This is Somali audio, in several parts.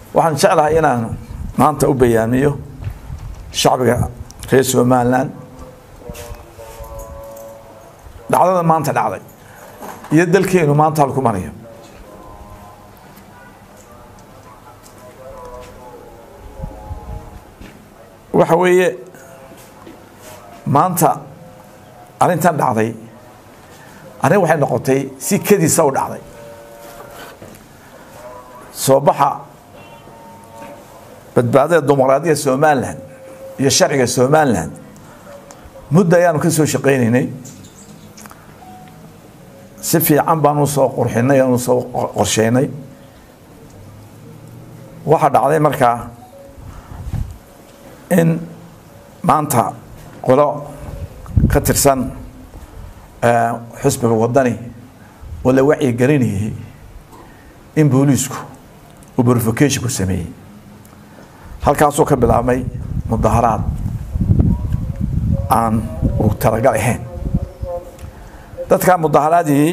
waxaan jeclahay inaan maanta u bayaamiyo shacbiga reer somalilan dhacdada maanta dhacday iyo dalkeenu maanta halku marayo waxa weeye maanta arrintan dhacday arrin waxay noqotay si kediisa u dhacday soo baxa badbaadada dimuqraadiyadda somalilan iyo sharciga somalilan muddo ayaanu ka soo shaqaynaynay si fiican baanu soo qurxinay aanu soo qorsheynay waxaa dhacday markaa in maanta qolo ka tirsan xusbiga wadani oo la wacyi gelinayay in booliisku uu verification ku sameeyey halkaasuu ka bilaabmay mudaharaad aan u talagal ahayn dadkaa mudaharaadii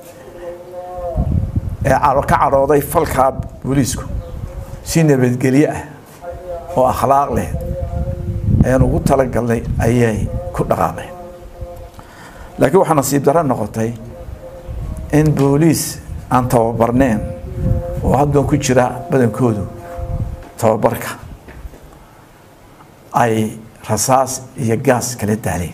ee ka cadhooday falkaa booliisku si nabadgelye ah oo akhlaaq leh ayaan ugu talagalnay ayay ku dhaqaaqeen laakiin waxaa nasiib darro noqotay in booliis aan tababarneen oo haddan ku jira badankoodu tababarka ay rasaas iyo gaas kala daaleen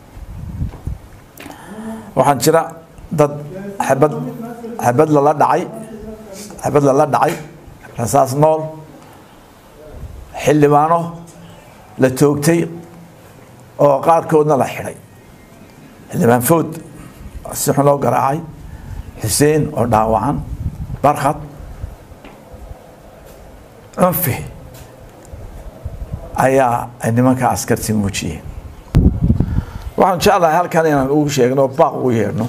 waxaan jira dad xabad xabad lala dhacay xabad lala dhacay rasaas nool xildhibaano la toogtay oo qaarkoodna la xidhay xildhibaan food si xun loo garaacay xuseen oo dhaawacan barkhad cunfi ayaa ay nimanka askarti muujiyeen waxaan jeclahay halkan inaan ugu sheegno baaq ugu yeedhno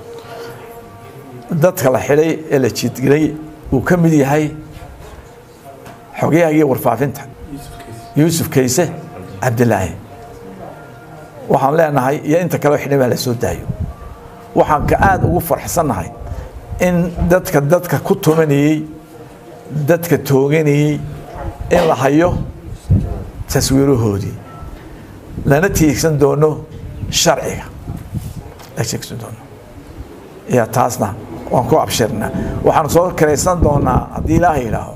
dadka la xidhay ee la jidgelay uu ka mid yahay xogyahagiyo warfaafinta yuusuf kayse cabdilaahi waxaan leenahay iyo inta kaleo xidhay baa la soo daayo waxaan ka aada ugu farxsannahay in dadka dadka ku tumanayey dadka tooganayey in la hayo taswiirahoodii lana tiigsan doono sharciga la tiigsan doono ya taasna waan ku abshirnaa waxaan soo karaysan doonaa haddii ilaaha yidhaaho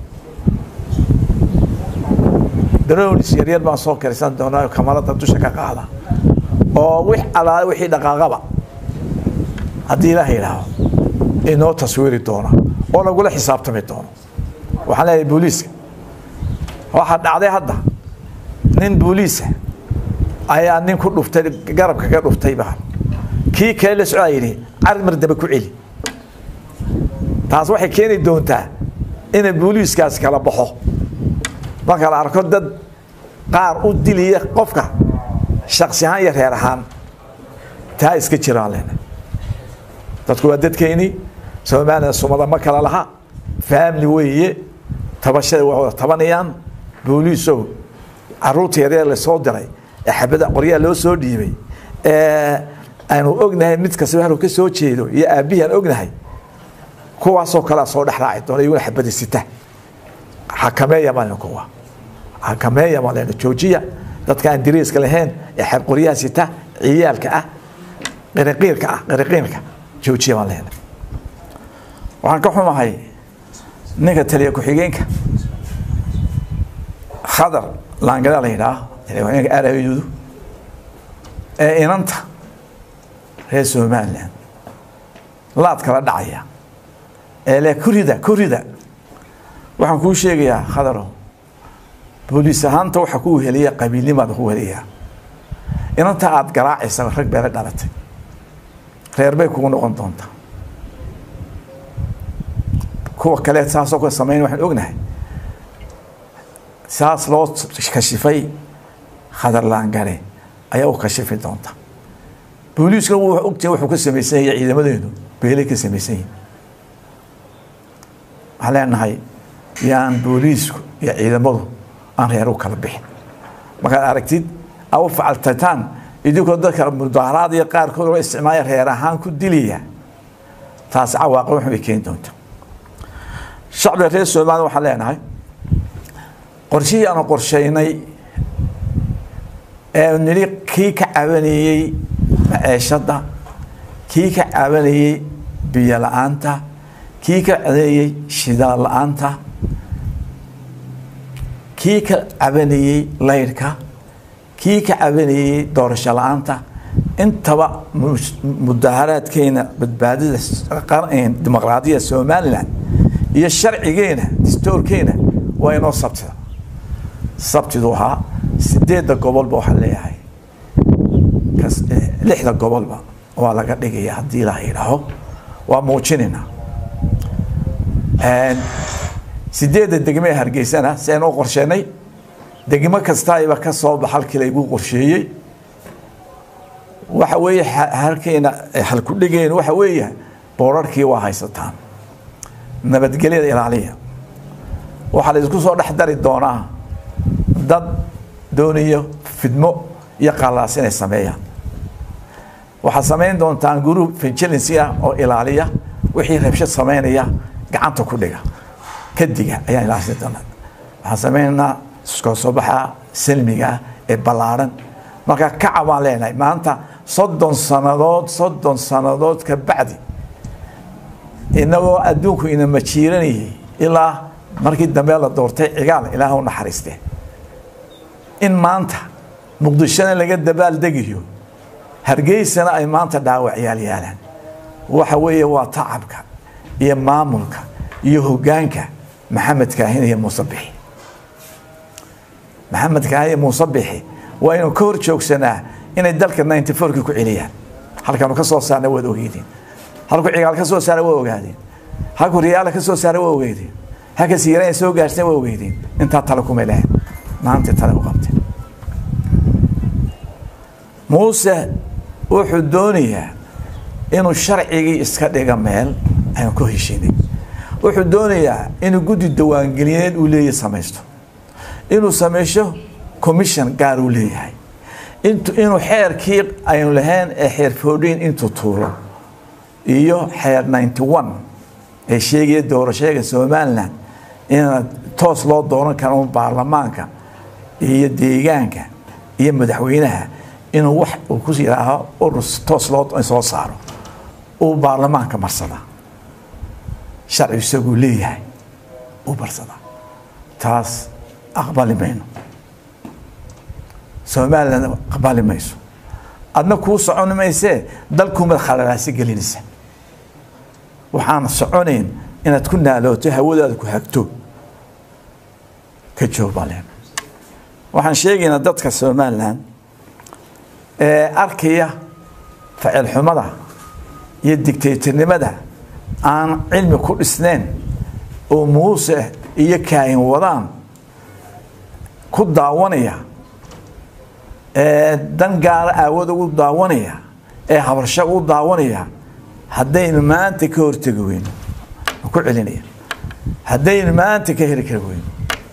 daroonis yaryar baan soo karaysan doonaa kamarada dusha ka qaada oo wix alaale wixii dhaqaaqaba haddii ilaaha yidhaaho inoo taswiiri doona oo lagula xisaabtami doono waxaan leeyahay booliiska waxaa dhacday hadda nin booliisa ayaa nin ku dhuftay garabka ka dhuftay baa kii kale la socdaa yidhi carmar dambe ku celi taas waxay keeni doontaa inay booliiskaas kala baxo marka la arko dad qaar u diliya qofka shaksi ahaan iyo reer ahaan taa iska jiraan lena dadku waa dadkeynii somalilan sumada ma kala laha family weeye tabashada waa wada tabanayaan booliisow caruurta yaryar lasoo diray ee xabada qoryaha loo soo dhiibay ee aanu ognahay mid kastaba haluu ka soo jeedo iyo aabbihii aan ognahay kuwaasoo kalea soo dhex raaci doona iyaguna xabada sita xakameeya maalin kuwa xakameeya maalin joojiya dadka aan diriiska lahayn ee qoryaha sita ciyaalka ah qiriqiirka ah qiriqiirka joojiya baan leena waxaan ka xumahay ninka taliya ku-xigeenka khadar laangada la yidhaah taliya araayudu ee inanta reer somalilan laad kala dhacaya ee le kurida kurida waxaan kuu sheegayaa khadaro booliis ahaanta waxa ku weheliya qabiilnimaada ku weheliyaa inanta aada garaacaysa rag beela dhalatay reer bay kugu noqon doontaa kuwa kale saasoo kale samayn waxaan ognahay saas loo kashifay khadar laangare ayaa u kashifi doonta booliiskuna wuu ogtahay wuxuu ka samaysan yahay ciidamadeenu beelay ka samaysan yihin waxaan leenahay yaan booliisku iyo ciidamadu aan reer u kala bixin markaad aragtid aa u facaltataan idinkoo dadka mudaharaad iyo qaarkood oo isticmaaya reer ahaan ku dilaya taas cawaaqib waxun bay keeni doonta shacbiga reer somaliya waxaan leenahay qorshihii aanu qorshaynay ee nidhi kii ka cabanayey maceeshadda kii ka cabanayey biyo la-aanta kii ka cabanayey shidaal la-aanta kii ka cabanayey laydhka kii ka cabanayey doorasho la-aanta intaba mudaharaadkeena badbaadida dimuqraadiyada somalilan iyo sharcigeena distoorkeena waa inoo sabtida sabtidu ahaa sideedda gobolba waxaa leeyahay lixda gobolba waa laga dhigaya haddii la yidhaaho waa muujinaynaa sideedda degme ee hargeysana si aynoo qorsheenay degmo kastaiba ka soo bax halkii laygu qorsheeyey waxa weeye halkeena halkudhigeena waxa weeye boorarkii waa haysataan nabadgelyada ilaaliya waxaa la isku soo dhex dari doonaa dad doonayo fidmo iyo qallaas inay sameeyaan waxaad samayn doontaan group vigilancy ah oo ilaaliya wixii rabshad samaynaya gacanta ku dhiga kadiga ayaan ilaashan doonaa waxaan samaynaynaa iskoo soo baxa salmiga ah ee ballaaran marka kaca baan leenahay maanta soddon sannadood soddon sannadood ka bacdi inagoo adduunku ina majiiranayay ilaa markii dambe la doortay cigaal ilaah u naxariiste in maanta muqdishona laga dabaaldegayo hargeysana ay maanta dhaawac yaal yaalaan waxa weeye waa tacabka iyo maamulka iyo hoggaanka maxamed kaahin iyo muuse bixi maxamed kaahin iyo muuse bixi waa inuu ka hor joogsanaa inay dalka ninety fourkii ku celiyaan halkanu ka soo saarna waad ogeydeen halku cigaal ka soo saara waa ogaadeen halku riyaala ka soo saara waa ogeydeen halka siiraan soo gaarsan waa ogeydeen intaa tale kumay lahayn maanta tale u qabteen muuse wuxuu doonayaa inuu sharcigii iska dhiga meel aynu ku heshinay wuxuu doonayaa inuu guddi dawaangeliyeed uu leeyahy samaysto inuu sameysho commission gaar uu leeyahay inuu xeerkii aynu lahayn ee xeer foodhiin intuu tuuro iyo xeer ninety one ee sheegaya doorashooyga somalilan in toos loo dooran karo un baarlamaanka iyo deegaanka iyo madaxweynaha inuu wax uu ku yidhaaho urus toos loo soo saaro uu baarlamaanka marsadaa sharci isaguu leeyahay uu marsadaa taas aqbali mayno somalilan aqbali mayso adna kuu socon maysee dalkuumaad khalalaasi gelinaysa waxaan soconayn inaad ku naalooto hawadaada ku hagto ka joog baa leen waxaan sheegaynaa dadka somalilan ee arkaya facil xumada iyo digtaytirnimada aan cilmi ku dhisnayn oo muuse iyo kaahin wadaan ku daawanaya ee dan gaara aawad ugu daawanaya ee habarsha u daawanaya haddaynu maanta ka hortegi weyno ku celinaya haddaynu maanta ka heli kari weyno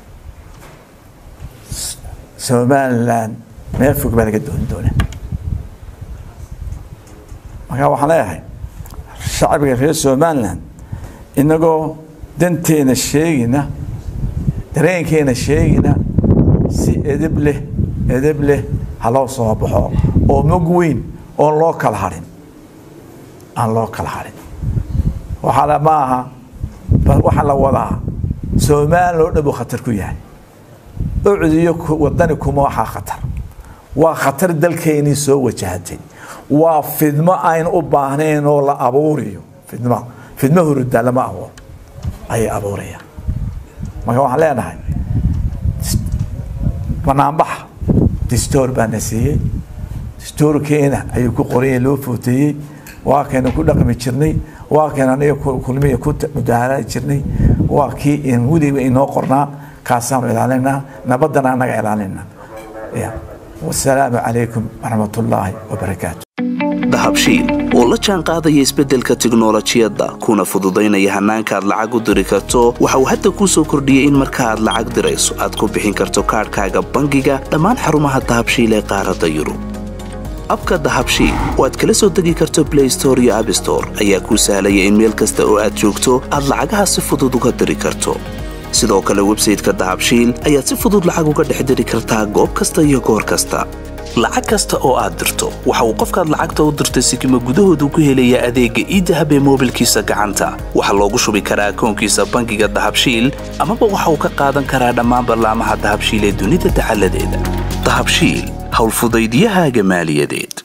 somalilan meel fog baa laga dooni doonaa markaa waxaan leeyahay shacbiga reer somalilan inagoo danteena sheegina dareenkeena sheegina si edeb leh edeb leh haloo soo baxo oo mog weyn oon loo kala harin aan loo kala harin waxaa ma aha waxaa la wadaa somalilan oo dhan buu khatar ku yahay ucdiyo wadani kuma waxaa khatar waa khatar dalkeynii soo wajahatay waa fidmo aynu u baahnayn oo la abuuriyo fidmo fidmo hurudaa lama abuuro ayay abuurayaan marka waxaan leenahay banaanbaxa distoor baa na siiyey distoorkeena ayuu ku qoraya loo footeeyey waa kaynu ku dhaqmi jirnay waa kaynu aniga kulmiya ku mudaharadi jirnay waa kii weliba inoo qornaa kaasaanu ilaalinaa nabadana anaga ilaalinaa wasalaamu calaykum waraxmat ullaahi wabarakaatu dahabshiil oo la jaan qaadaya isbeddelka tiknolojiyadda kuna fududaynaya hannaanka aad lacag u diri karto waxa uu hadda kuu soo kordhiyey in marka aad lacag dirayso aad ku bixin karto kaadhkaaga bangiga dhammaan xarumaha dahabshiil ee qaaradda yurub abka dahabshiil oo aad kala soo degi karto blay store iyo abstore ayaa kuu sahlaya in meel kasta oo aad joogto aad lacagaha si fudud uga diri karto sidoo kale websayteka dahabshiil ayaad si fudud lacag uga dhex diri kartaa goob kasta iyo goor kasta lacag kasta oo aad dirto waxa uu qofkaad lacagta u dirtay sikima gudahoodu ku helayaa adeegga iidahab ee moobilkiisa gacanta waxaa loogu shubi karaa akoonkiisa bangiga dahabshiil amaba waxa uu ka qaadan karaa dhammaan ballaamaha dahabshiil ee dunida dacaladeeda dahabshiil howlfudaydyahaaga maaliyadeed